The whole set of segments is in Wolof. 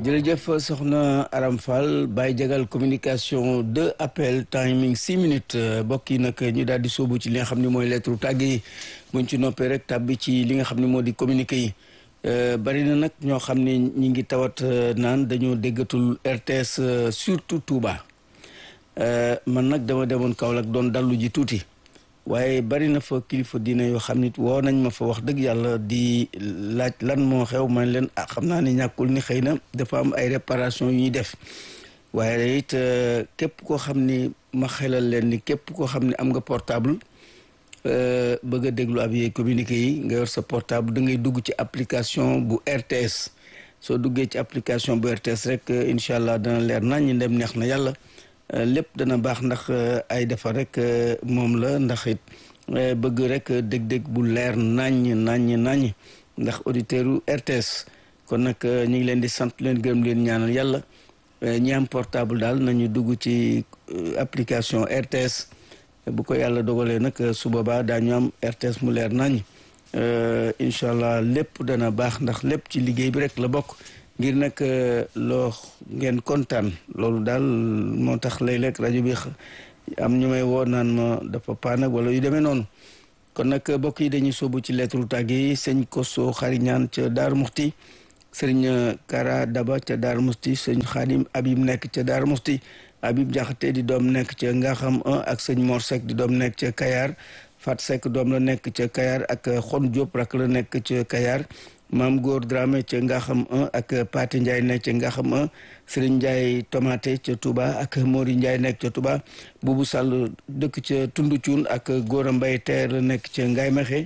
jërëjëf soxna Aram Fall Baye Jagal communication deux appels timing six minutes mbokk yi nag ñu daal di sóobu ci li nga xam ne mooy lettre tàgg yi buñ ci noppee rek tàbbi ci li nga xam ne moo di communiqué yi bari na nag ñoo xam ne ñi ngi tawat naan dañoo déggatul RTS surtout Touba man nag dama demoon Kaolack doon dallu ji tuuti waaye bari na fa kilifa diine yoo xam nit woo nañ ma fa wax dëgg yàlla di laaj lan moo xew man leen ah xam naa ne ñàkkul ni xëy na dafa am ay réparation yu ñuy def waaye it képp koo xam ni ma xelal leen ni képp koo xam ne am nga portable bëgg a déglu ab yee communiqué yi nga yor sa portable da ngay dugg ci application bu RTS soo duggee ci application bu RTS rek incha allah dana leer nañ ñi dem neex na yàlla lépp dana baax ndax ay defar rek moom la ndax it bëgg rek dég-dég bu leer naññ naññ naññ ndax auditeur u RTS kon nag ñu ngi leen di sant leen gërëm leen ñaanal yàlla ñi am portable daal nañu dugg ci application RTS bu ko yàlla dogalee nag su boobaa daañu am RTS mu leer naññ incha allah lépp dana baax ndax lépp ci liggéey bi rek la bokk ngir nag loo ngeen kontaan loolu daal moo tax léeg-léeg rajo bi am ñu may woo naan ma dafa paan ak wala yu demee noonu kon nag mbokk yi dañuy sóobu ci lettre tàgge yi sëñ Koso xariñaan ca Daaru Muxti sëriñ Kara Daba ca Daaru Muxti sëñ Xaadim Abib nekk ca Daaru Muxti Abib Jaxate di doom nekk ca Ngaxam 1 ak sëñ Mor Seck di doom nekk ca Kayar Fat Seck doom la nekk ca Kayar ak Xon Diop rak la nekk ca Kayar maam góor Dramé ca Ngaxam 1 ak Pati Ndiaye nekk ca Ngaxam 1 Serigne Ndiaye Tomate ca Touba ak Mori Ndiaye nekk ca Touba Bubu Sall dëkk ca Tundu Cuun ak Góora Mbay teer la nekk ca Ngaay Mexe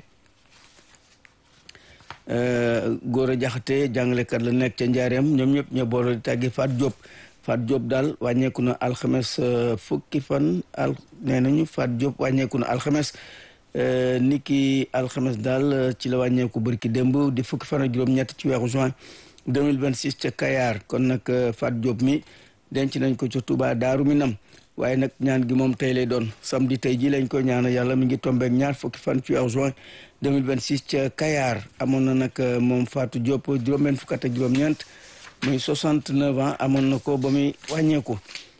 Góora Jaxate jàngalekat la nekk ca Njaareem ñoom ñëpp ñoo boole di tàggi Fat Diop Fat Diop daal wàññeeku na alxames fukki fan al nee nañu Fat Diop wàññeeku na alxames niki alxames daal ci la wàññeeku bërki démb di fukki fan ak juróom-ñett ci weeru juin 2026 ca Kayar kon nag Fat Diop mi denc nañ ko ca Touba Daaru Minam waaye nag ñaan gi moom tey lay doon samedi tey ji lañ ko ñaan yàlla mi ngi tombeek ñaar fukki fan ci weeru juin 2026 ca Kayar amoon na nag moom Fatou Diop juróom-benn fukk ak juróom-ñeent muy 69 ans amoon na ko ba muy wàññeeku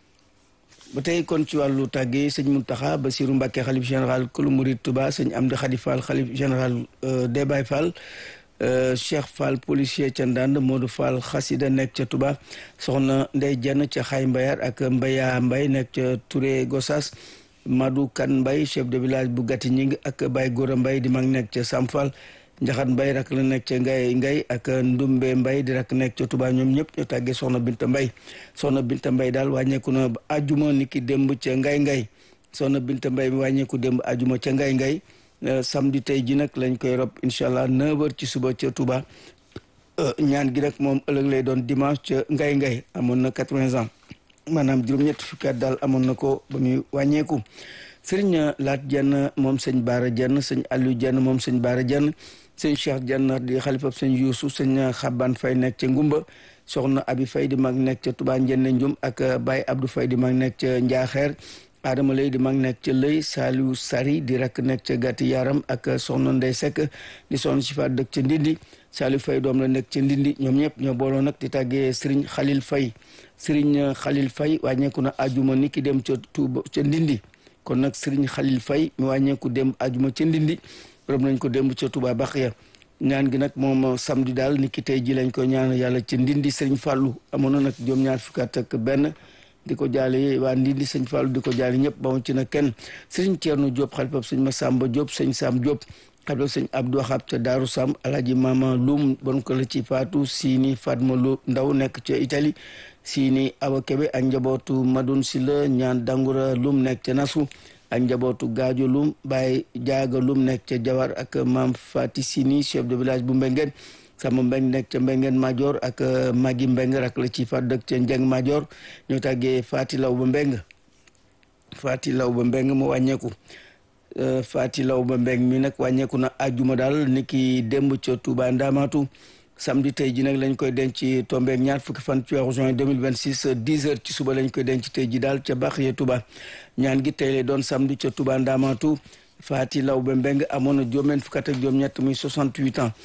ba tey kon ci wàllu tàggee sëñ Mountakha Bassirou Mbacké xalif général kulu murid Touba sëñ Amdi Khady Fall xalif général des Baye Fall Cheikh Fall policier ca Ndande Modou Fall xasida nekk ca Touba soxna Ndey Jenn ca Xay Mbayar ak Mbaya Mbay nekk ca Touré Gossas Madou Kan Mbay chef de village bu Gati Ñing ak Baye Gora Mbay di mag nekk ca Sam Fall Njaxat Mbay rak la nekk ca Ngay Ngay ak Ndumbe Mbay di rak nekk ca Touba ñoom ñëpp ñu tàggee soxna Binta Mbay soxna Binta Mbay daal wàññeeku na ajuma niki démb ca Ngay Ngay soxna Binta Mbay mi wàññeeku démb ajuma ca Ngay Ngay samedi tey ji nag lañ koy rob incha allah 9h ci suba ca Touba ñaan gi nag moom ëllëg lay doon dimanche ca Ngay Ngay amoon na 80 ans maanaam juróom-ñetti fukki at daal amoon na ko ba muy wàññeeku sëriñ Laat Jenn moom sëñ Baara Jenn sëñ Aliou Jenn moom sëñ Baara Jenn sëñ Cheikh Jenn di xalifa sëñ Yuusu sëñ Xaban Fay nekk ca Ngumba soxna Abi Fay di mag nekk ca Touba Njenne Njum ak Baye Abdou Fay di mag nekk ca Njaaxeer Adama Lay di mag nekk ca Lëy Saliou Sari di rakk nekk ca Gàtti Yaram ak soxna Ndey Sekk di soxna si fa dëkk ca Ndindi Saliou Fay doom la nekk ca Ndindi ñoom ñëpp ñoo booloo nag di tàggee Sëriñ Xalil Fay Sëriñ Xalil Fay wàññeeku na ajuma ni ki dem ca Tuuba ca Ndindi kon nag Sëriñ Xalil Fay mi wàññeeku dem ajuma ca Ndindi rob nañ ko démb ca Touba Baxiya ñaan gi nag moom samedi daal ni ki tey ji lañ ko ñaan yàlla ca Ndindi Sëriñ Fàllu amoon na nag juróom ñaar fukki at ak benn di ko jaale waa Ndindi sëñ Fallou di ko jaale ñëpp ba mu ci na kenn sëriñ Thierno Diop xalifab sëñ Massamba Diop sëñ Sam Diop xalifab sëñ Abdou Wahab ca Daaru Sam alaaji Mama Loum bon ko la ci faatu Sini Fatma Lo Ndaw nekk ca Italie Sini Awa Kebe ak njabootu Madoun Silla ñaan Dangura Loum nekk ca Nasu ak njabootu Gaajo Loum Baye Jaaga Loum nekk ca Jawar ak Maam Fati Sini chef de village bu Mbengeen sama mbeng nekk ca mbengeen major ak magi mbeng rak la ci fa dëkk ca njeng major ñoo tàggee faati law ba mbeng faati law ba mbeng mu wàññeeku faati law ba mbeng mi nag wàññeeku na ajuma daal ni ki démb ca Touba Ndamatu samedi tey ji nag lañ koy denc tombeek ñaar fukki fan ci weeru juin 2026 10 heures ci suba lañ koy denc tey ji daal ca Baxiya Touba ñaan gi tey lay doon samedi ca Touba Ndamatu faati law ba mbeng amoon na juróom-benn fukk ak juróom-ñett muy 68 ans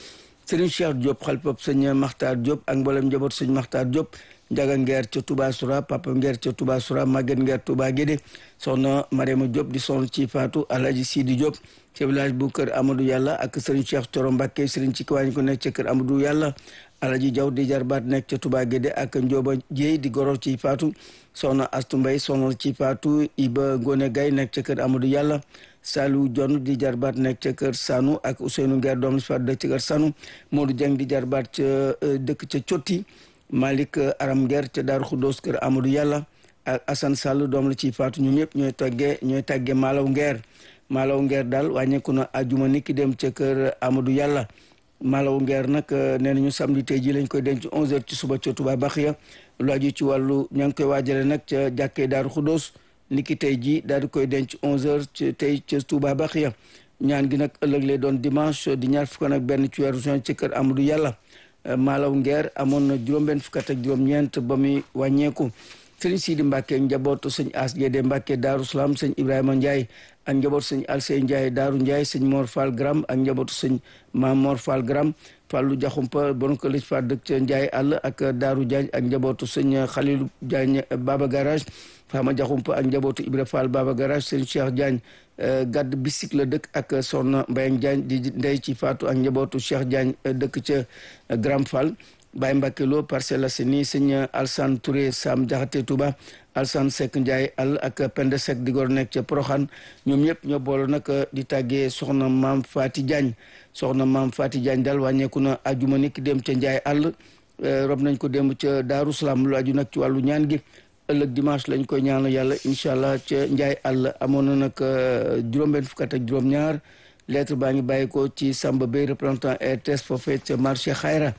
Serigne Cheikh Diop xalpab sëñ Maxtaar Diop ak mboolem njaboot sëñ Maxtaar Diop Njaga Ngeer ca Touba Soura Papa Ngeer ca Touba Soura Maguette Ngeer Touba Guédé soxna Mariama Diop di soxna ci Fatou Alhaji Sidi Diop ci village bu kër Amadou Yàlla ak Serigne Cheikh Coro Mbacke Serigne ci kiwaañ ko nekk ca kër Amadou Yàlla Alhaji Diaw di jarbaat nekk ca Touba Guédé ak Ndioba Dieye di goro ci Fatou soxna Astu Mbay soxna ci Fatou Iba Ngone Gay nekk ca kër Amadou Yàlla Salou Dione di jarbaat nekk ca kër Sanu ak Ousseynou Nguer doom si Fatou dëkk ca kër Sanu Modou Dieng di jarbaat ca dëkk ca Cotti Malick Aram Nguer ca Daaru Xuddoos kër Amadou Yàlla ak Assane Sall doom la ci Fatou ñoom ñëpp ñooy toggee ñooy tàggee Malaw Nguer Malaw Nguer daal wàññeeku na ajuma ni ki dem ca kër Amadou Yàlla Malaw Nguer nag nee nañu samedi tey ji lañ koy denc 11h ci suba ca Touba Baxiya lu aju ci wàllu ña ngi koy waajale nag ca jàkkee Daaru Xuddoos ni ki tey ji daal di koy denc 11h ci tey ca Touba Baxiya ñaan gi nag ëllëg lay doon dimanche di ñaar fukk nag benn ci weeru juin ci kër Amadou Yàlla Malaw Nguer amoon na juróom-benn fukk ak juróom-ñeent ba muy wàññeeku sëriñ Sidi Mbacke njabootu sëñ As Gédé Mbacke Daaru Salaam sëñ Ibrahima Ndiaye ak njabootu sëñ Alsey Ndiaye Daaru Ndiaye sëñ Mor Fall Gram ak njabootu sëñ Maam Mor Fall Gram Fallu Jaxumpa bon ko lëj fa dëkk ca Ndiaye àll ak Daaru Diagne ak njabootu sëñ Xalilu Diagne Baba Garage Fama Jaxumpa ak njabootu Ibra Fall Baba Garage sëñ Cheikh Diagne gàdd bisik la dëkk ak Soxna Mbayang Diagne di ndey ci Faatu ak njabootu Cheikh Diagne dëkk ca Gram Fall Baye Mbacke Lo Parcelles Assainies sëñ Alsane Touré Sam Jaxate Touba Alsane Seck Ndiaye àll ak Pende Seck di gor nekk ca Proxaan ñoom ñëpp ñoo boole nag di tàggee soxna maam Fati Diagne soxna maam Fati Diagne daal wàññeeku na ajuma ni ki dem ca Ndiaye àll rob nañ ko démb ca Daaru Salaam lu aju nag ci wàllu ñaan gi ëllëg dimanche lañ koy ñaanal yàlla incha allah ca Ndiaye àll amoon na nag juróom-benn fukk ak juróom-ñaar lettre baa ngi bàyyi ko ci Samba Bey représentant RTS foofee ca marché Xayra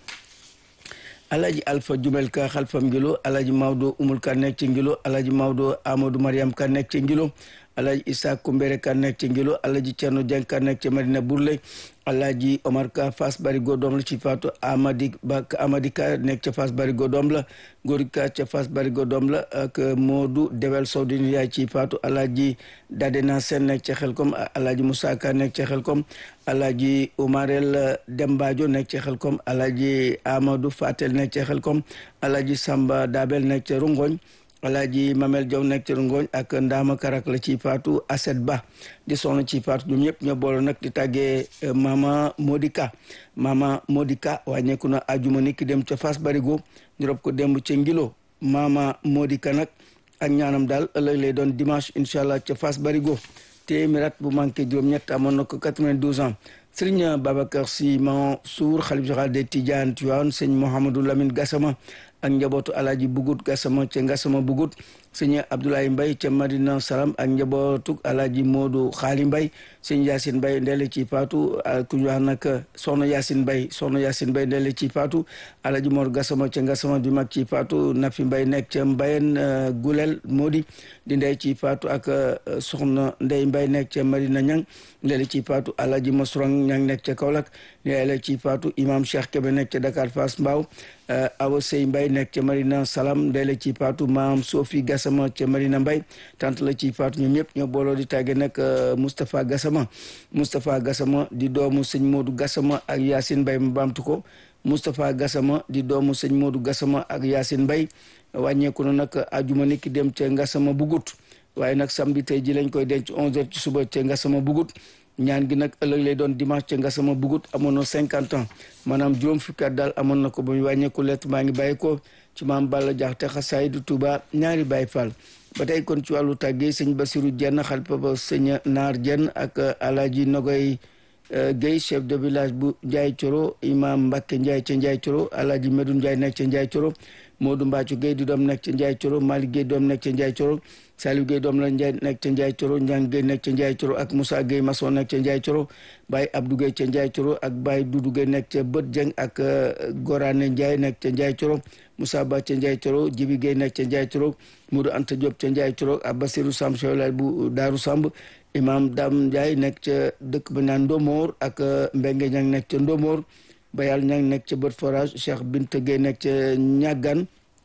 alaji alpha jumel ka xalfam ngilo alaji mawdo umul ka nekk ci ngilo alaji mawdo amadou mariam ka nekk ci ngilo alaji isa kumbere ka nekk ci ngilo alaji cerno jeng ka nekk ci madina burle alaji omar ka fas barigo doom la ci faatu amadi ba amadi ka nekk ca fas barigo doom la góori ka ca fas barigo doom la ak moodu dewel sawdini yaay ci faatu alaji dadena sen nekk ca xelkom alaji moussa ka nekk ca xelkom alaji umarel dembajo nekk ca xelkom alaji amadou fatel nekk ca xelkom alaji samba dabel nekk ca rungoñ alaaji mamel jaw nekk ci ngooñ ak ndaama karak la ci faatu aset ba di soxna ci faatu ñoom ñëpp ñoo boole nag di tàggee mama modika mama modika wàññeeku na ajuma ni ki dem ca fas barigo ñu rob ko démb ca ngilo mama modika nag ak ñaanam daal ëllëg lay doon dimanche incha allah ca fas barigo téeméer at bu manqué juróom-ñett amoon na ko 92 ans sëriñ babacar si mansour xalif général des tidiane tiwaan sëñ mouhamadou lamine gassama ak njabootu alaaji bugut gasama ca ngasama bugut sëñ abdoulaye mbay ca madina salam ak njabootu alaaji moodu xaali mbay sëñ yaasin mbay ndele ci faatu ku ñu wax nag soxna yaasin mbay soxna yaasin mbay ndele ci faatu alaaji moor gasama ca ngasama di mag ci faatu nafi mbay nekk ca mbayen gulel moodi di ndey ci faatu ak soxna ndey mbay nekk ca madina ñang ndele ci faatu alaaji masrang ñang nekk ca kaolack ndele ci faatu imam cheikh kebe nekk ca dakar fass mbaaw awa sey mbay nekk ca marina salam ndey la ci faatu maam sofi gasama ca marina mbay tant la ci faatu ñoom ñëpp ñoo booloo di tàgge nag moustapha gasama moustapha gasama di doomu sëñ moodu gasama ak yaasin mbay ma baamtu ko moustapha gasama di doomu sëñ moodu gasama ak yaasin mbay wàññeeku na nag ajuma niki dem ca ngasama bugut waaye nag samedi tey ji lañ koy denc 11h ci suba ca ngasama bugut ñaan gi nag ëllëg lay doon dimanche ca Ngasama Bugut amoon na cinquante ans maanaam juróom fukki at daal amoon na ko ba muy wàññeeku lett maa ngi bàyyi ko ci maam Balla Jaxte xasaayidu Tuuba ñaari Baay Faal ba tey kon ci wàllu tàggee sëñ Basiru Jenn xalifa ba sëñ Naar Jenn ak Alaaji Nogoy Guèye chef de village bu Njaay Coro imam Mbàkke Njaay ca Njaay Coro Alaaji Medu Njaay nekk ca Njaay Coro Moodu Mbaacu Guèye di doom nekk ca Njaay Coro Malick Guèye doom nekk ca Njaay Coro Saliou Guèye doom la Njaay nekk ca Njaay Coro Njang Guèye nekk ca Njaay Coro ak Moussa Guèye maçon nekk ca Njaay Coro Baye Abdou Guèye ca Njaay Coro ak Baye Doudou Guèye nekk ca Bët Jeng ak Gorane Njaay nekk ca Njaay Coro Moussa Ba ca Njaay Coro Jibi Guèye nekk ca Njaay Coro Modou Anta Diop ca Njaay Coro ak Basirou Samb Chewlal bu Daaru Samb Imam Dam Njaay nekk ca dëkk ba naan Ndomor ak Mbenge Ñang nekk ca Ndomor Bayal Ñang nekk ca Bët Forage Cheikh Binte Guèye nekk ca Ñàggan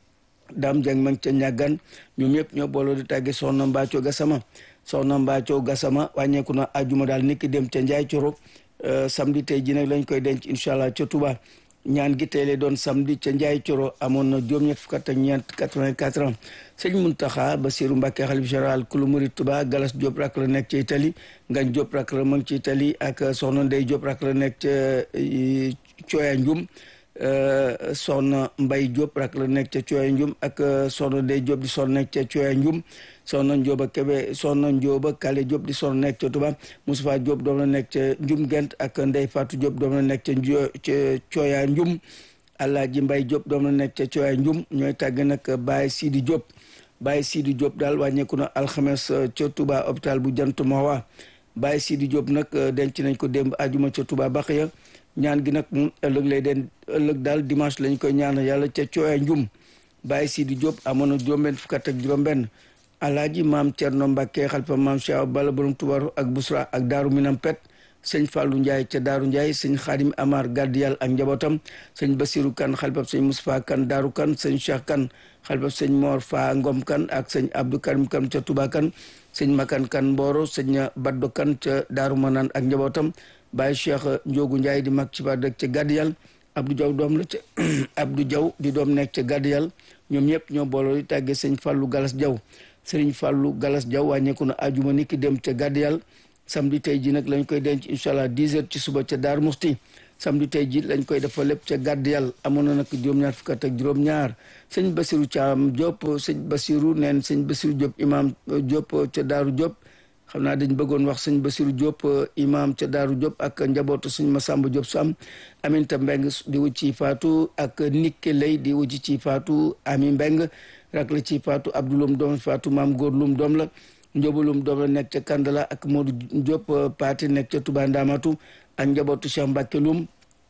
daam jang mang ca ñàggan ñoom ñëpp ñoo booloo di tàgge soxna Mbaaco Gasama soxna Mbaaco Gasama wàññeeku na ajuma daal niki dem ca Njaay Coro samedi tey ji nag lañ koy denc incha allah ca Touba ñaan gi tey lay doon samedi ca Njaay Coro amoon na juróom-ñett fukk ak ñeent 84 ans sëñ Muntaxa Basiru Mbàkke xalif général kulu murid Touba Galas Diop rak la nekk ca Italie Ngañ Diop rak la mag ci Italie ak soxna Ndey Diop rak la nekk ca Cooya Njum soxna Mbay Diop rak la nekk ca Cooya Njum ak soxna Ndey Diop di soxna nekk ca Cooya Njum soxna Njóoba Kebe soxna Njóoba Kale Diop di soxna nekk ca Touba Moustapha Diop doom la nekk ca Njum Gent ak Ndey Fatou Diop doom la nekk ca ca Cooya Njum Alaaji Mbay Diop doom la nekk ca Cooya Njum ñooy tàgg nag Baye Sidi Diop Baye Sidi Diop daal wàññeeku na alxames ca Touba hôpital bu Jant Mahwa Baye Sidi Diop nag denc nañ ko démb ajuma ca Touba Baxiya ñaan gi nag moom ëllëg lay den ëllëg daal dimanche lañ koy ñaan yàlla ca Cooya Njum Baye Sidi Diop amoon na juróom-benn fukk ak juróom-benn alaaji maam Cerno Mbàkke xalifa maam Cheikh Balla borom Tubaru ak Busra ak Daaru Minam Pet sëñ Fallou Ndiaye ca Daaru Ndiaye sëñ Xaadim Amar Gardiyal ak njabootam sëñ Basiru Kan xalifa sëñ Moustapha Kan Daaru Kan sëñ Cheikh Kan xalifa sëñ Mor Fa Ngom Kan ak sëñ Abdou Karim Kan ca Touba Kan sëñ Makan Kan Mboro sëñ Baddo Kan ca Daaru Manaan ak njabootam Baye Cheikh Ndiogu Ndiaye di mag ci ba dëkk ca Gardiyal Abdou Diaw doom la ca Abdou Diaw di doom nekk ca Gardiyal ñoom ñëpp ñoo booloo di tàggee sëñ Fallou Galas Diaw sëriñ Fallou Galas Diaw wàññeeku na ajuma ni ki dem ca Gardiyal samedi tey ji nag lañ koy denc incha allah 10 heures ci suba ca Daar Musti samedi tey ji lañ koy defa lépp ca Gardiyal amoon na nag juróom-ñaar fukk ak juróom-ñaar sëñ Basiru Caam Diop sëñ Basiru neen sëñ Basiru Diop imam Diop ca Daaru Diop xam naa dañ bëggoon wax sëñ Basiru Diop imam ca Daaru Diop ak njabootu sëñ Masamba Diop Sam Aminta Mbeng di wu ci faatu ak Nikke Lay di wu ci faatu Ami Mbeng rak la ci faatu Abdoulum doom faatu maam góor lum doom la njóobalum doom la nekk ca Kandala ak Modou Diop Paati nekk ca Touba Ndamatu ak njabootu Cheikh Mbacke Lum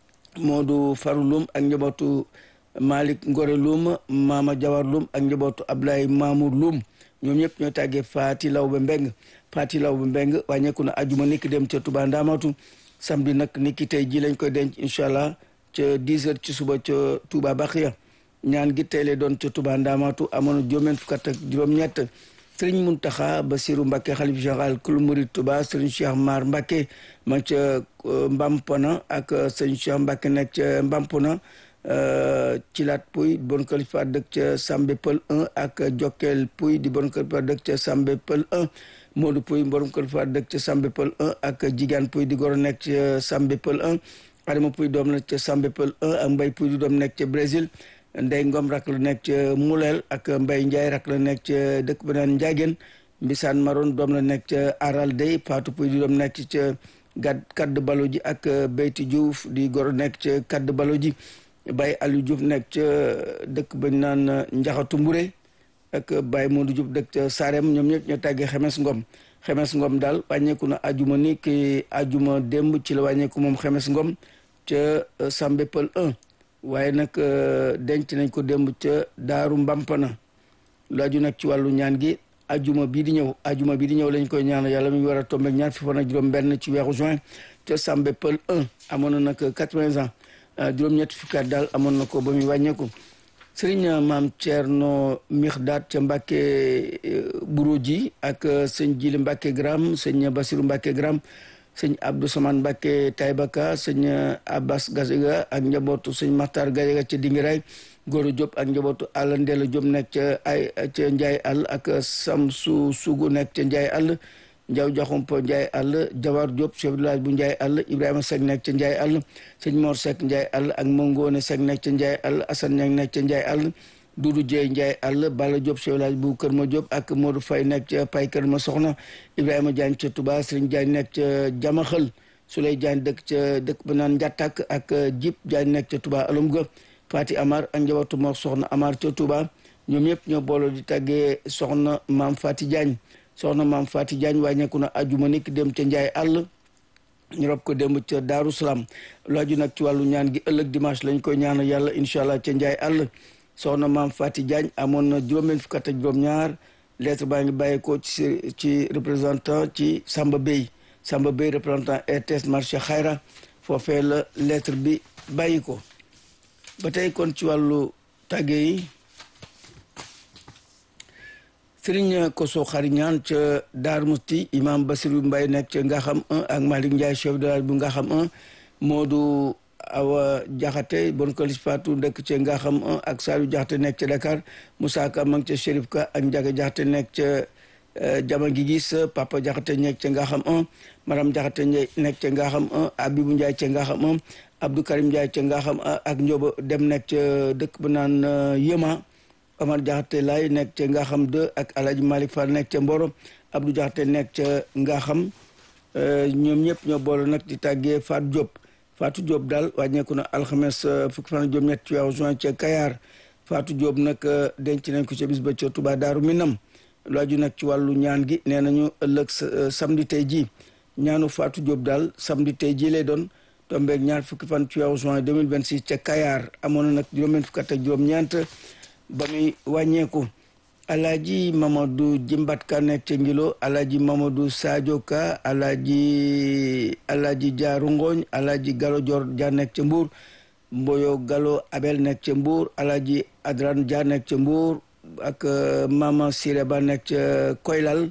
Modou Faru Lum ak njabootu Malick Ngore Lum Mama Jawar Lum ak njabootu Ablaye Mamour Lum ñoom ñëpp ñoo tàggee Faati Lawbe Mbeng Faati Lawbe Mbeng wàññeeku na ajuma niki dem ca Touba Ndamatu samedi nag niki tey ji lañ koy denc incha allah ca 10 heures ci suba ca Touba Baxiya ñaan gi tey lay doon ca Touba Ndamatu amoon na juróom-ñeent fukk ak juróom-ñett sëriñ Muntaxa Basiru Mbàkke xalif général kulu murid Touba sëriñ Cheikh Mar Mbàkke ma ca Mbampona ak sëriñ Cheikh Mbàkke nekk ca Mbampona ci laat puy di bon kalifa dëkk ca Sambe Pël 1 ak Jokkel puy di bon kalifa dëkk ca Sambe Pël 1 Modou puy borom kalifa dëkk ca Sambe Pël 1 ak Jigaan puy di goro nekk ca Sambe Pël 1 Adama puy doom nekk ca Sambe Pël 1 ak Mbay puy di doom nekk ca Brésil Ndey Ngom rak la nekk ca Muleel ak Mbay Njaay rak la nekk ca dëkk ba naan Njaageen Mbisaan Maroon doom la nekk ca Aral Dey Fatou Puy di doom nekk ca gad kadd balo ji ak Beyti Diouf di goro nekk ca kadd balo ji Baye Aliou Diouf nekk ca dëkk bañ naan Njaxatu Mbure ak Baye Modou Diouf dëkk ca Sarem ñoom ñëpp ñoo tàggee Xemes Ngom Xemes Ngom daal wàññeeku na ajuma ni ki ajuma démb ci la wàññeeku moom Xemes Ngom ca Sambe Pël 1 waaye nag denc nañ ko démb ca daaru mbampana lu aju nag ci wàllu ñaan gi ajuma bii di ñëw ajuma bii di ñëw lañ koy ñaan yàlla mi ngi war a tombe ñaar fi fan ak juróom benn ci weeru juin ca Sambe Pël 1 amoon na nag quatre-vingts ans juróom-ñetti fukkaat daal amoon na ko ba muy wàññeeku sëriñ maam Thierno Mixdaat ca Mbàkke Buro ji ak sëñ Jili Mbàkke Gram sëñ Basiru Mbàkke Gram sëñ Abdou Samane Mbacke Taybaka sëñ Abbas Gajaga ak njabootu sëñ Maxtar Gajaga ca Dingiraay Goro Diop ak njabootu àll Ndela Diop nekk ca ay ca Njaay àll ak Samsu Sugu nekk ca Njaay àll Njaw Jaxumpa Njaay àll Jawar Diop chef de village bu Njaay àll Ibrahima Seck nekk ca Njaay àll sëñ Mor Seck Njaay àll ak Mongone Seck nekk ca Njaay àll Assane Ñang nekk ca Njaay àll Dudu Jeey Njaay àll Bala Diop chef de village bu Kër Ma Diop ak Modou Fay nekk ca Pay Kër Ma Soxna Ibrahima Diagne ca Touba Sëriñ Diagne nekk ca Jamaxël Suley Diagne dëkk ca dëkk ba naan Njattak ak Jib Diagne nekk ca Touba Alum ga Fati Amar ak njabootu Mor Soxna Amar ca Touba ñoom ñëpp ñoo booloo di tàggee soxna maam Fati Diagne soxna maam Fati Diagne wàññeeku na ajuma niki dem ca Njaay àll ñu rob ko démb ca Daaru Salaam laaju nag ci wàllu ñaan gi ëllëg dimanche lañ koy ñaanal yàlla incha allah ca Njaay àll soxna maam Fati Diagne amoon na juróom-benn fukk ak juróom-ñaar lettre baa ngi bàyyeekoo ci ci représentant ci Samba Bey Samba Bey représentant RTS marché Xayra foofee la lettre bi bàyyi ko ba tey kon ci wàllu tàgge yi Sëriñ Koso Xari ñaan ca Daar Musti imam Basiru Mbay nekk ca Ngaxam 1 ak Malick Ndiaye chef de village bu Ngaxam 1 Moodu Awa Jaxate bon kolis Fatou ndëkk ca Ngaxam 1 ak Saliou Jaxate nekk ca Dakar Moussa Ka ma ngi ca Chérif Ka ak Njaga Jaxate nekk ca Jama gi gis Papa Jaxate nekk ca Ngaxam 1 Maram Jaxate nekk ca Ngaxam 1 Abibu Ndiaye ca Ngaxam 1 Abdou Karim Ndiaye ca Ngaxam 1 ak Njoba dem nekk ca dëkk bu naan Yëma Omar Jaxate lay nekk ca Ngaxam 2 ak Alhaji Malick Fall nekk ca Mboro Abdou Jaxate nekk ca Ngaxam ñoom ñëpp ñoo boole nag di tàggee Fatou Diop Fatou Diop daal wàññeeku na alxames fukki fan ak juróom-ñett ci weeru juin ca Kayar Fatou Diop nag denc nañ ko ca bis ba ca Touba Daaru Minam lu aju nag ci wàllu ñaan gi nee nañu ëllëg samedi tey jii ñaanu Fatou Diop daal samedi tey jii lay doon tombeeg ñaar fukki fan ci weeru juin 2026 ca Kayar amoon na nag juróom-ñeent fukk ak juróom-ñeent ba muy wàññeeku alaaji mamadou jimbat ka nekk ca ngilo alaaji mamadou sadio ka alaaji alaaji jaaru ngooñ alaaji galo jor ja nekk ca mbuur mboyo galo abel nekk ca mbuur alaaji adran ja nekk ca mbuur ak mama siré ba nekk ca koylal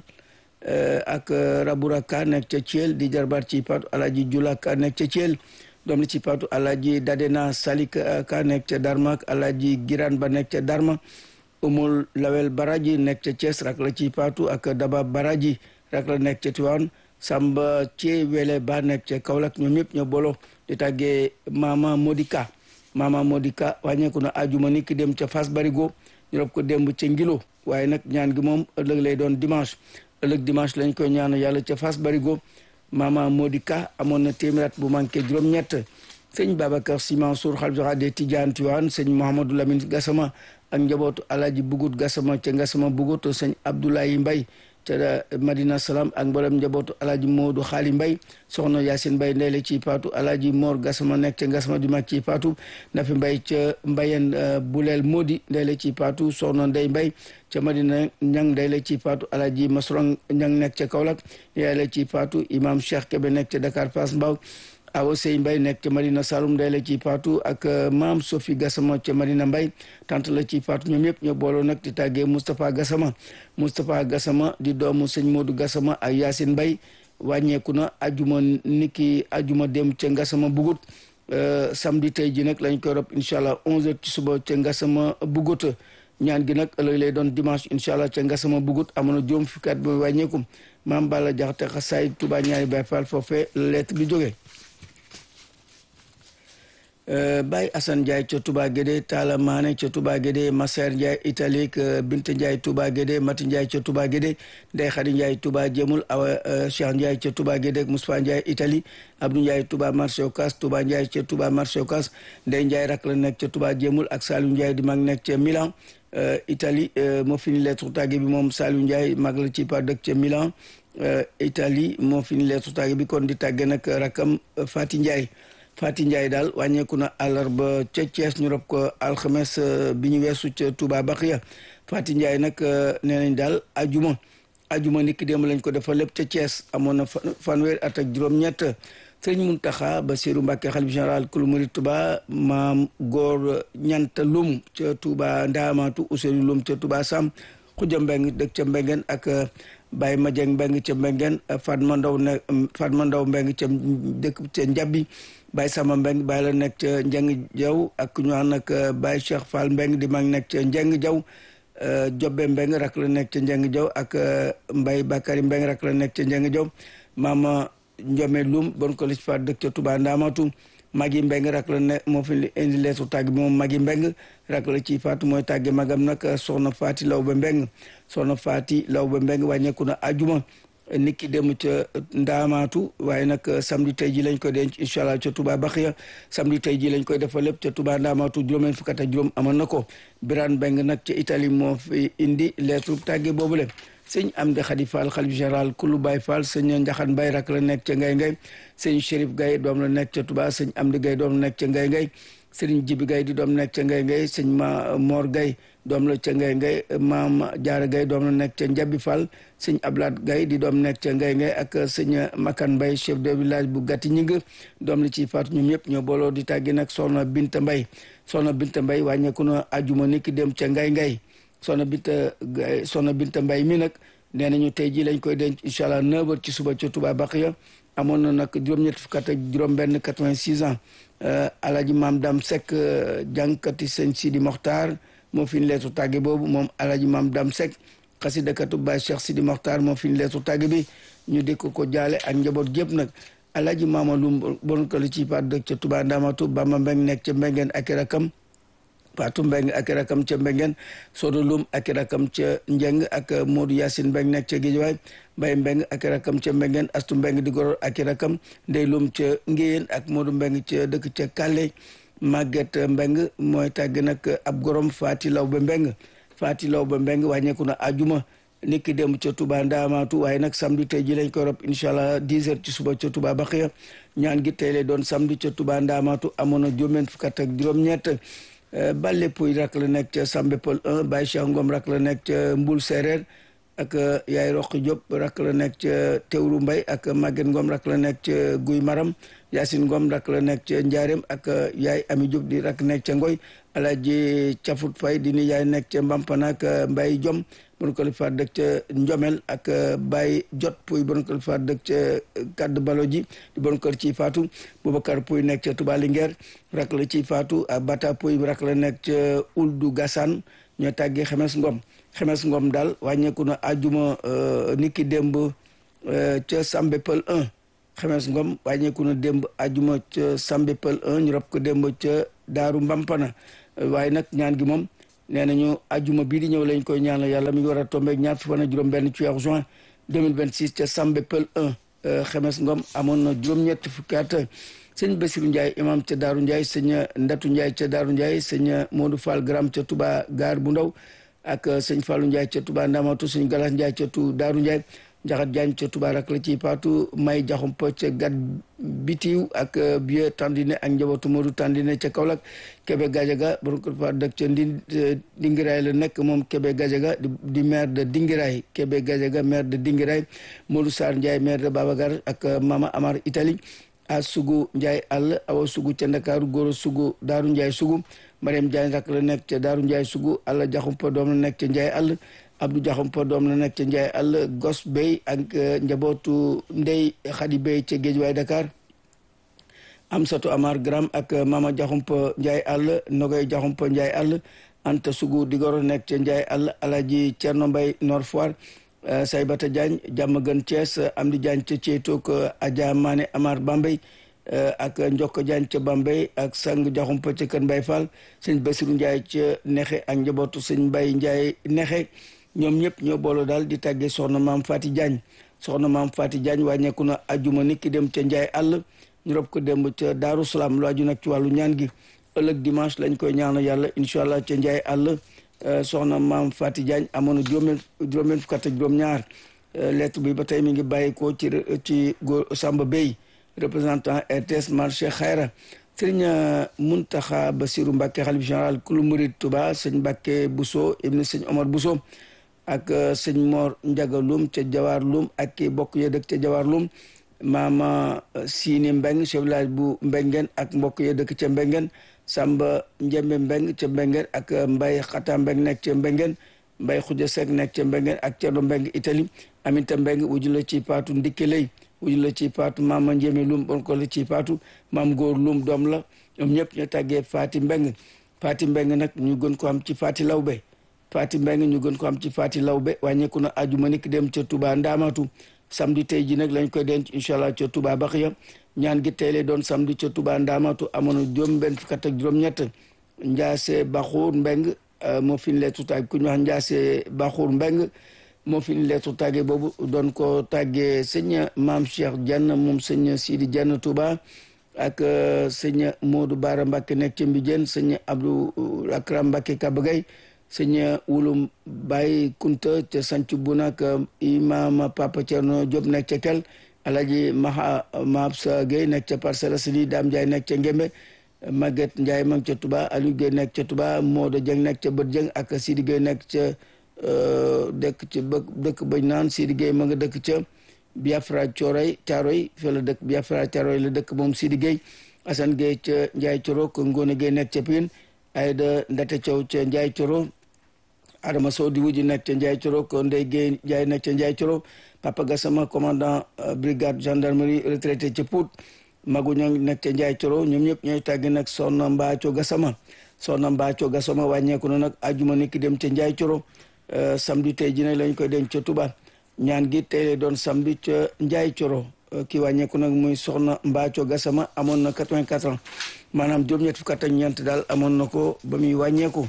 ak raboura ka nekk ca thiel di jarbaat ci patu alaaji jula ka nekk ca thiel doom li ci patu alaaji dadena salik ka nekk ca darma ak alaaji giran ba nekk ca darma umul lawel baraji nekk ca Thiès rak la ci patu ak daba baraji rak la nekk ca Tiwaan samba ci wele ba nekk ca Kaolack ñoom ñëpp ñoo bolo di tàggee mama modika mama modika wàññeeku na ajuma ni ki dem ca Fass Barigo ñu rob ko démb ca Ngilo waaye nag ñaan gi moom ëllëg lay doon dimanche ëllëg dimanche lañ koy ñaan yàlla ca Fass Barigo mama modika amoon na téeméer bu manqué juróom-ñett sëñ Babacar Sy Mansour xalifa général des Tidianes Tiwaan sëñ Mouhamadou Lamine Gassama ak njabootu alaaji bugut Gassama ca Gassama bugut sëñ Abdoulaye Mbay ca Madina Salaam ak mboolem njabootu alaaji Moodu Xaali Mbay soxna Yaasin Mbay ndey la ci paatu alaaji Moor Gassama nekk ca Gassama di mag ci paatu Nafi Mbay ca Mbayen Buleel Moodi ndey la ci paatu soxna Ndey Mbay ca Madina Ñang ndey la ci paatu alaaji Masrong Ñang nekk ca Kaolack yaay la ci paatu imam Cheikh Kebe nekk ca Dakar Pass Mbaw awa sey mbay nekk ca Madina Saloum day la ci paatu ak maam Sophie Gassama ca Madina Mbay tant la ci paatu ñoom yëpp ñoo booloo nag di tàggee Moustapha Gassama Moustapha Gassama di doomu sëñ Modou Gassama ak Yacine Mbay wàññeeku na ajuma niki ajuma dem ca Gassama bugut samedi tey ji nag lañ koy rob incha allah 11h ci suba ca Gassama bugut ñaan gi nag ëllëg lay doon dimanche incha allah ca Gassama bugut amoon na juróom fukki at ba wàññeeku maam Balla Jaxate xasaay Touba ñaari Baay Faal foofee lettre bi jógee Baye Assane Ndiaye ca Touba Guédé Talla Mané ca Touba Guédé Masser Ndiaye Italie Bint Ndiaye Touba Guédé Mati Ndiaye ca Touba Guédé Ndeye Khady Ndiaye Touba Jémul Awa Cheikh Ndiaye ca Touba Guédé Moustapha Ndiaye Italie Abdou Ndiaye Touba marché Ocass Touba Ndiaye ca Touba marché Ocass Ndeye Ndiaye rak la nekk ca Touba Jémul ak Saliou Ndiaye di mag nekk ca Milan Italie moo fi ni lettre tàgge bi moom Saliou Ndiaye mag la ci pa dëkk ca Milan Italie moo fi ni lettre tàgge bi kon di tàgge nag rakam Fati Ndiaye Fati Ndiaye daal wàññeeku na àllarba ca Thiès ñu rob ko alxames bi ñu weesu ca Touba Baxiya Fati Ndiaye nag nee nañ daal ajuma ajuma nit ki démb lañ ko defal lépp ca Thiès amoon na fanweer at ak juróom-ñett sëriñ Muntaxa Basiru Mbàkke xalif général kulu murid Touba maam góor ñanta lum ca Touba Ndaamaatu Ousseynou Lum ca Touba Sam Xuja Mbeng dëkk ca Mbengen ak Baye Madieng Mbeng ca Mbengen Fatma Ndaw ne Fatma Ndaw Mbeng ca dëkk ca Njabbi Baye Sama Mbeng Baye la nekk ca Njeng Jaw ak ñu ànd ak Baye Cheikh Fall Mbeng di mag nekk ca Njeng Jaw Jobbe Mbeng rak la nekk ca Njeng Jaw ak Mbaye Bakari Mbeng rak la nekk ca Njeng Jaw Mama Njome Lum bon ko lis fa dëkk ca Touba Ndamatu Magi Mbeng rak la ne moo fi indi leetu tàgg bi moom Magi Mbeng rak la ci faatu mooy tàgge magam nag soxna Faati Lawbe Mbeng soxna Faati Lawbe Mbeng wàññeeku na ajuma nit ki dem ca ndaamaatu waaye nag samedi tey ji lañ koy denc incha allah ca Touba Baxiya samedi tey ji lañ koy defal lépp ca Touba ndaamaatu juróom-benn fukk ak juróom amoon na ko Birane Mbeng nag ca Italie moo fi indi lettre tàgge boobule sëñ Amdi Xadi Fall xalif général kulu Baay Fall sëñ Njaxan Mbay rak la nekk ca Ngay Ngay sëñ Chérif Gaye doom la nekk ca Touba sëñ Amdi Gaye doom la nekk ca Ngay Ngay sëriñ Jibi Gaye di doom nekk ca Ngay Ngay sëñ ma Mor Gaye doom la ca Ngay Ngay maam Jaara Gaye doom la nekk ca Njabi Fall sëñ Ablaat Gaye di doom nekk ca Ngay Ngay ak sëñ Makan Mbay chef de village bu Gatti Ñing doom la ci faatu ñoom ñëpp ñoo booloo di tàggi nag soxna Binta Mbay soxna Binta Mbay wàññeeku na ajuma ni ki dem ca Ngay Ngay Soxna Binta Soxna Binta Mbay mi nag nee nañu tey jii lañ koy denc incha allah 9h ci suba ca Touba Baxiya amoon na nag juróom-ñett fukk ak juróom-benn 86 ans Alaaji Maam Dam Seck jànkati sëñ Sidi Mokhtar moo fi ñu leetu tàgge boobu moom Alaaji Maam Dam Seck xasidakatu Baay Cheikh Sidi Mokhtar moo fi ñu leetu tàgge bi ñu di ko ko jaale ak njaboot gépp nag Alaaji Maama Lum bon ko li ci pat dëkk ca Touba Ndamatu Bamba Mbeng nekk ca Mbengeen ak i rakam Fatou Mbeng ak i rakam ca Mbengeen Sodo Lum ak i rakam ca Njeng ak Modou Yacine Mbeng nekk ca Géejawaay Mbay Mbeng ak i rakam ca Mbengeen Astu Mbeng di goro ak i rakam Ndey Lum ca Ngéyeen ak Modou Mbeng ca dëkk ca Kàlle Maguette Mbeng mooy tàgg nag ab gorom Faati Lawbe Mbeng Faati Lawbe Mbeng wàññeeku na ajuma niki dem ca Touba Ndaamaatu waaye nag samedi tey ji lañ koy rob incha allah 10 heures ci suba ca Touba Baxiya ñaan gi tey lay doon samedi ca Touba Ndaamaatu amoon na juróom-ñeent fukk ak juróom-ñett Balle Pouy rak la nekk ca Sambe Pël 1 Baye Cheikh Ngom rak la nekk ca Mbul Séeréer ak yaay Roqi Diop rak la nekk ca Tewru Mbay ak Maguette Ngom rak la nekk ca Guy Maram Yacine Ngom rak la nekk ca Njaareem ak yaay Ami Diop di rak nekk ca Ngoy Alaaji Cafut Fay di ni yaay nekk ca Mbampana ak Mbay Jom bon ko li faat dëkk ca Njomel ak Baye Jot Pouy bon ko li faat dëkk ca Kadd Balo ji di bon kër ci faatu Boubacar Pouy nekk ca Touba Linguère rak la ci faatu ak Bata Pouy rak la nekk ca Uldu Gassane ñoo tàggee Xemes Ngom Xemes Ngom daal wàññeeku na ajuma niki démb ca Sambe Pël 1 Xemes Ngom wàññeeku na démb ajuma ca Sambe Pël 1 ñu rob ko démb ca Daaru Mbampana waaye nag ñaan gi moom nee nañu ajuma bii di ñëw lañ koy ñaanal yàlla mi ngi war a tombeeg ñaar fi fan ak juróom benn ci weeru juin 2026 ca Sambe Pël 1 Xemes Ngom amoon na juróom-ñetti fukki at sëñ Basiru Ndiaye imam ca Daaru Ndiaye sëñ Ndatu Ndiaye ca Daaru Ndiaye sëñ Modou Fall Gram ca Touba Gaar bu Ndaw ak sëñ Fallou Ndiaye ca Touba Ndamatu sëñ Galas Ndiaye ca tu Daaru Ndiaye Njaxat Jaañ ca Touba rak la ci paatu May Jaxumpa ca Gat Bitiw ak Bieu Tandine ak njabootu Modou Tandine ca Kaolack Kébé Gajaga borom ko fa dëkk ca ndi Dingiraay la nekk moom Kébé Gajaga di maire de Dingiraay Kébé Gajaga maire de Dingiraay Modou Sarr Ndiaye maire de Babagar ak Mama Amar Italie a sugu Ndiaye àll awa sugu ca Ndakaaru góor sugu Daaru Ndiaye sugu Mariam Ndiaye rak la nekk ca Daaru Ndiaye sugu Alla Jaxumpa doom la nekk ca Ndiaye àll Abdou Jaxumpa doom la nekk ca Ndiaye àll Gos Bey ak njabootu Ndey Xadi Bey ca Géejuwaay Dakar Amsatu Amar Gram ak Mama Jaxumpa Ndiaye àll Nogoy Jaxumpa Ndiaye àll Anta Sugu Digoro nekk ca Ndiaye àll Alaji Cerno Mbay Nord Foire Saybata Diagne jàmm gën Thiès Amdi Diagne ca Ceetook Adja Mané Amar Bambey ak Njokko Diagne ca Bambey ak Sang Jaxumpa ca Kër Mbay Fall sëñ Basiru Ndiaye ca Nexe ak njabootu sëñ Mbay Ndiaye Nexe ñoom ñëpp ñoo booloo daal di tàggee soxna maam Fati Diagne soxna maam Fati Diagne wàññeeku na ajuma nit ki dem ca Ndiaye àll ñu rob ko démb ca Daaru Salaam lu aju nag ci wàllu ñaan gi ëllëg dimanche lañ koy ñaanal yàlla incha allah ca Ndiaye àll soxna maam Fati Diagne amoon na juróom juróom-benn fukk ak juróom-ñaar lettre bi ba tey mi ngi bàyyikoo ci ci góor Samba Bey représentant RTS marché Xayra sëriñ Muntaxa Basiru Mbàkke xalif général kulu murid Touba sëñ Mbàkke Bousso ibni sëñ Omar Bousso ak sëñ Mor Njaga Lum ca Jawaar Lum ak ki bokk ya dëkk ca Jawaar Lum maama Siini Mbeng chef village bu Mbengeen ak mbokk ya dëkk ca Mbengeen Samba Njembe Mbeng ca Mbengeen ak Mbay Xata Mbeng nekk ca Mbengeen Mbay Xuja Sekk nekk ca Mbengeen ak Cerno Mbeng Italie Aminta Mbeng wuju la ci paatu ndikke lay wuju la ci paatu maama Njeme Lum bon ko la ci paatu maam góor Lum doom la ñoom ñëpp ñu tàggee Faati Mbeng Faati Mbeng nag ñu gën ko am ci Faati Lawbe Faati Mbeng ñu gën ko am ci Faati Lawbe wàññeeku na ajuma niki dem ca Touba Ndaamatu samedi tey ji nag lañ koy denc incha allah ca Touba Baxiya ñaan gi tey lay doon samedi ca Touba Ndaamatu amoon na juróom benn fukk ak juróom-ñett Njaase Baxuur Mbeng moo fi ñu leetu tàgg ku ñu wax Njaase Baxuur Mbeng moo fi ñu leetu tàggee boobu doon ko tàggee sëñ Maam Cheikh Diagne moom sëñ Sidi Diagne Touba ak sëñ Modou Bara Mbacke nekk ca Mbijeen sëñ Abdou Akram Mbacke Kabagay sëñ Wulum Baye Kunta ca Sancu Buna ak imam Papa Thierno Diop nekk ca Kel Alaji Maha Mabsa Gueye nekk ca Parcelles Assainies Dame Ndiaye nekk ca Ngembe Maguette Ndiaye ma ngi ca Touba Aliou Gueye nekk ca Touba Modou Dieng nekk ca Bët Dieng ak Sidi Gueye nekk ca dëkk ca bë dëkk bañ naan Sidi Gueye ma nga dëkk ca Biafra Coroy Caroy fa la dëkk Biafra Caroy la dëkk moom Sidi Gueye Assane Gueye ca Ndiaye Coro ko Ngone Gueye nekk ca Pine Ayda Ndate Thiaw ca Ndiaye Coro Adama Sow di wujji nekk ca Ndiaye Coro ko Ndeye Guèye Ndiaye nekk ca Ndiaye Coro Papa Gassama commandant brigade gendarmerie retraité ca Pout Magu ñoo nekk ca Ndiaye Coro ñoom ñëpp ñooy tàggi nag Soxna Mbaaco Gassama Soxna Mbaaco Gassama wàññeeku na nag ajuma ni ki dem ca Ndiaye Coro samedi tey ji nag lañ koy denc ca Touba ñaan gi tey lay doon samedi ca Ndiaye Coro ki wàññeeku nag muy Soxna Mbaaco Gassama amoon na 84 ans maanaam juróom-ñett fukk ak ñeent daal amoon na ko ba muy wàññeeku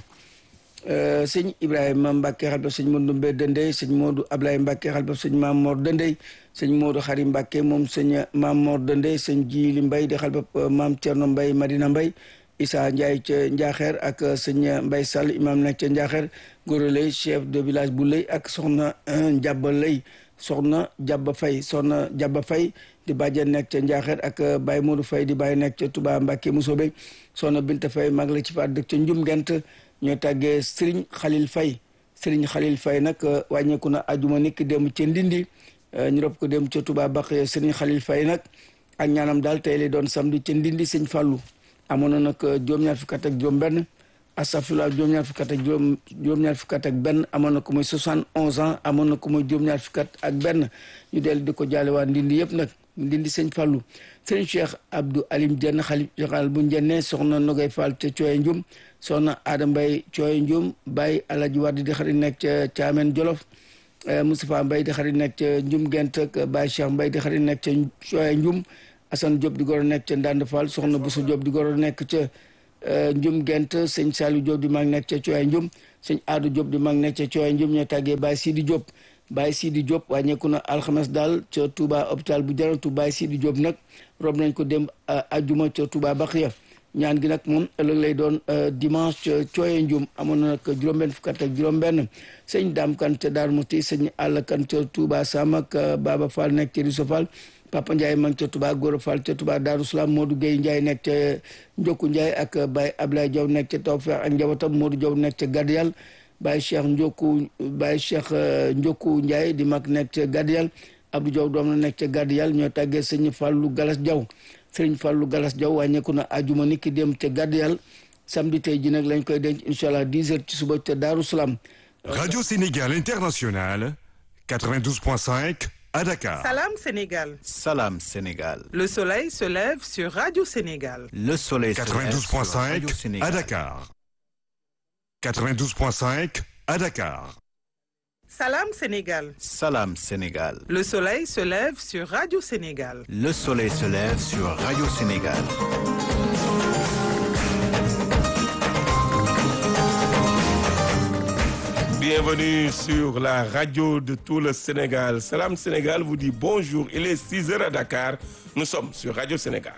sëñ Ibrahima Mbacke xalba sëñ Modou Mbe Dendey sëñ Modou Ablaye Mbacke xalba sëñ Maam Mor Dendey sëñ Modou Xari Mbacke moom sëñ Maam Mor Dendey sëñ Jili Mbay di xalba Maam Thierno Mbay Madina Mbay Issa Ndiaye ca Njaaxeer ak sëñ Mbay Sall imam nekk ca Njaaxeer Goro Lay chef de village bu Lay ak soxna Njabba Lay soxna Jabba Fay soxna Jabba Fay di bàjjen nekk ca Njaaxeer ak Baye Modou Fay di bàyyi nekk ca Touba Mbacke Musobe soxna Binta Fay mag la ci faat dëkk ca Njum Gent ñoo tàggee Serigne Khalil Faye Serigne Khalil Faye nag wàññeeku na ajuma nikk dem ca Ndindi ñu rob ko dem ca Touba Baq Serigne Khalil Faye nag ak ñaanam daal tey lay doon samedi ca Ndindi sëñ Fallou amoon na nag juróom-ñaar fukk ak juróom benn astafurlah juróom-ñaar fukk ak juróom juróom-ñaar fukk ak benn amoon na ko muy soixante onze ans amoon na ko muy juróom-ñaar fukk ak benn ñu dellu di ko jaale waa Ndindi yëpp nag Ndindi sëñ Fallou sëñ Cheikh Abdou Alim Dieng xalif général bu Njenne soxna Nogay Fall ca Cooye Njum soxna Adama Mbaye Cooye Njum Baye Alaji Wade di xarit nekk ca Caamen Jolof Moustapha Mbaye di xarit nekk ca Njum Gent ak Baye Cheikh Mbaye di xarit nekk ca Cooye Njum Assane Diop di goro nekk ca Ndande Fall soxna Bousso Diop di goro nekk ca Njum Gent sëñ Saliou Diop di mag nekk ca Cooye Njum sëñ Adou Diop di mag nekk ca Cooye Njum ñoo tàggee Baye Sidi Diop Baye Sidi Diop wàññeeku na alxames daal ca Touba hôpital bu Jarantu Baye Sidi Diop nag rob nañ ko dem ajuma ca Touba Baxiya ñaan gi nag moom ëllëg lay doon dimanche ca Cooye Njum amoon na nag juróom-benn fukk ak juróom-benn sëñ Dame Kan ca Daar Musti sëñ Àll Kan ca Touba Sam ak Baba Fall nekk ca Riso Fall Papa Ndiaye ma ca Touba Gora Fall ca Touba Daaru Salaam Modou Gueye Ndiaye nekk ca Njokku Ndiaye ak Baye Ablaye Diaw nekk ca Tawfeex ak njabootam Modou Diaw nekk ca Gadiyal Baye Cheikh Ndioku Baye Cheikh Ndioku Ndiaye di mag nekk ca Gadiyal Abdou Diaw doom la nekk ca Gadiyal ñoo tàggee sëñ Fallou Galas Diaw sëriñ Fallou Galas Diaw wàññeeku na ajuma ni ki dem ca Gadiyal samedi tey ji nag lañ koy denc incha allah 10 heures ci suba ca Daaru Salaam. Radio Sénégal International 92.5 à Dakar. Salam Sénégal. Salam Sénégal. Le soleil se lève sur Radio Sénégal. Le soleil se lève sur Radio 92.5 Sénégal. à Dakar. 92.5 à Dakar. Salam Sénégal. Salam Sénégal. Le soleil se lève sur Radio Sénégal. Le soleil se lève sur Radio Sénégal. Bienvenue sur la radio de tout le Sénégal. Salam Sénégal vous dit bonjour. Il est 6 heures à Dakar. Nous sommes sur Radio Sénégal.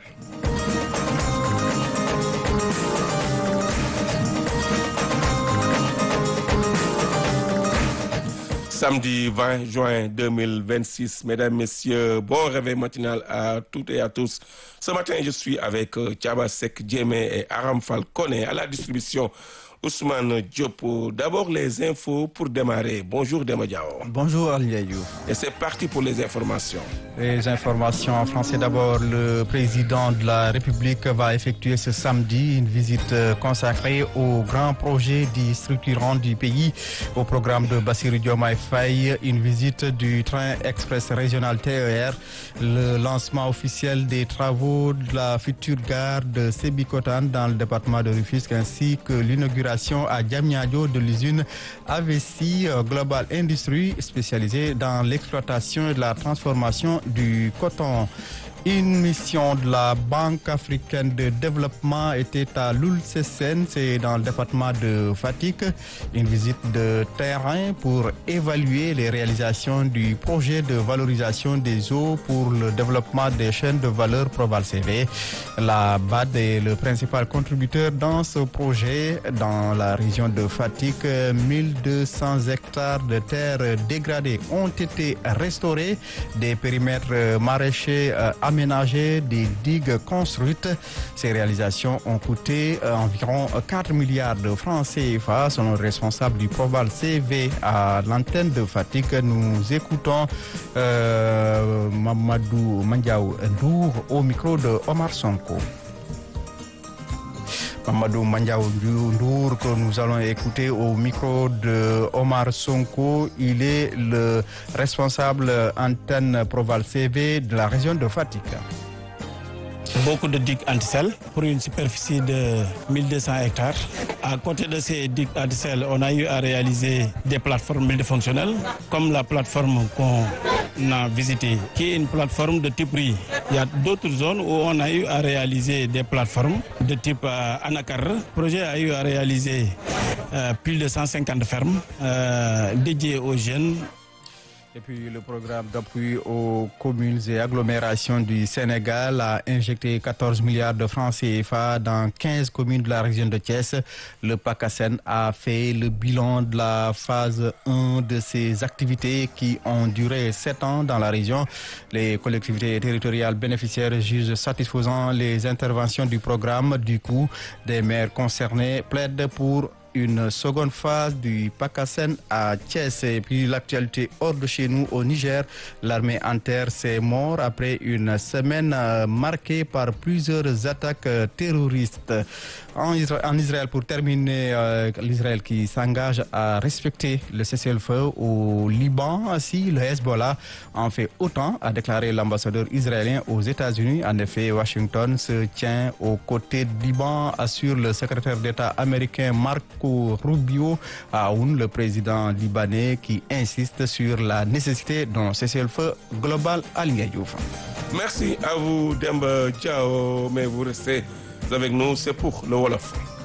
Samedi 20 juin 2026. Mesdames, Messieurs, bon réveil matinal à toutes et à tous. Ce matin, je suis avec euh, Thiaba Sek Djemé et Aram Falcone à la distribution. Ousmane Diop. D'abord, les infos pour démarrer. Bonjour Dema Diao. Bonjour Aliaïou. Et c'est parti pour les informations. Les informations en français d'abord. Le président de la République va effectuer ce samedi une visite euh, consacrée au grand projet dit structurant du pays au programme de Bassirou Diomaye Faye, une visite du train express régional TER, le lancement officiel des travaux de la future gare de Sébikotan dans le département de Rufisque ainsi que l'inauguration à Diamniadio de l'usine AVC euh, Global Industries spécialisée dans l'exploitation et de la transformation du coton. Une mission de la Banque africaine de développement était à Loulsesen, c'est dans le département de Fatick. Une visite de terrain pour évaluer les réalisations du projet de valorisation des eaux pour le développement des chaînes de valeur Proval CV. La BAD est le principal contributeur dans ce projet dans la région de Fatick. 1200 hectares de terres dégradées ont été restaurés, des périmètres maraîchers euh, aménagés, des digues construites. Ces réalisations ont coûté euh, environ 4 milliards de francs CFA, selon le responsable du Proval CV à l'antenne de Fatick. Nous écoutons euh, Mamadou Mandiaou Ndour au micro de Omar Sonko. Mamadou Mandiaou Ndour que nous allons écouter au micro de Omar Sonko. Il est le responsable antenne Proval CV de la région de Fatick. Beaucoup de digues antisel pour une superficie de 1200 hectares. À côté de ces digues antisel, on a eu à réaliser des plateformes multifonctionnelles, comme la plateforme qu'on a visitée, qui est une plateforme de type riz. Il y a d'autres zones où on a eu à réaliser des plateformes de type euh, anacar. Le projet a eu à réaliser euh, plus de 150 fermes euh, dédiées aux jeunes Et puis le programme d'appui aux communes et agglomérations du Sénégal a injecté 14 milliards de francs CFA dans 15 communes de la région de Thiès. Le PACASEN a fait le bilan de la phase 1 de ces activités qui ont duré 7 ans dans la région. Les collectivités territoriales bénéficiaires jugent satisfaisant les interventions du programme. Du coup, des maires concernés plaident pour une seconde phase du PACASEN à Thiès. Et puis l'actualité hors de chez nous au Niger, l'armée en terre s'est morte après une semaine euh, marquée par plusieurs attaques euh, terroristes. En, Isra- en Israël, pour terminer, euh, l'Israël qui s'engage à respecter le cessez-le-feu au Liban, si le Hezbollah en fait autant, a déclaré l'ambassadeur israélien aux États-Unis. En effet, Washington se tient aux côtés du Liban, assure le secrétaire d'État américain Marco Rubio à Aoun, le président libanais, qui insiste sur la nécessité d'un cessez-le-feu global à Diouf. Merci à vous, Demba Ciao, mais vous restez avec nous, c'est pour le Wolof.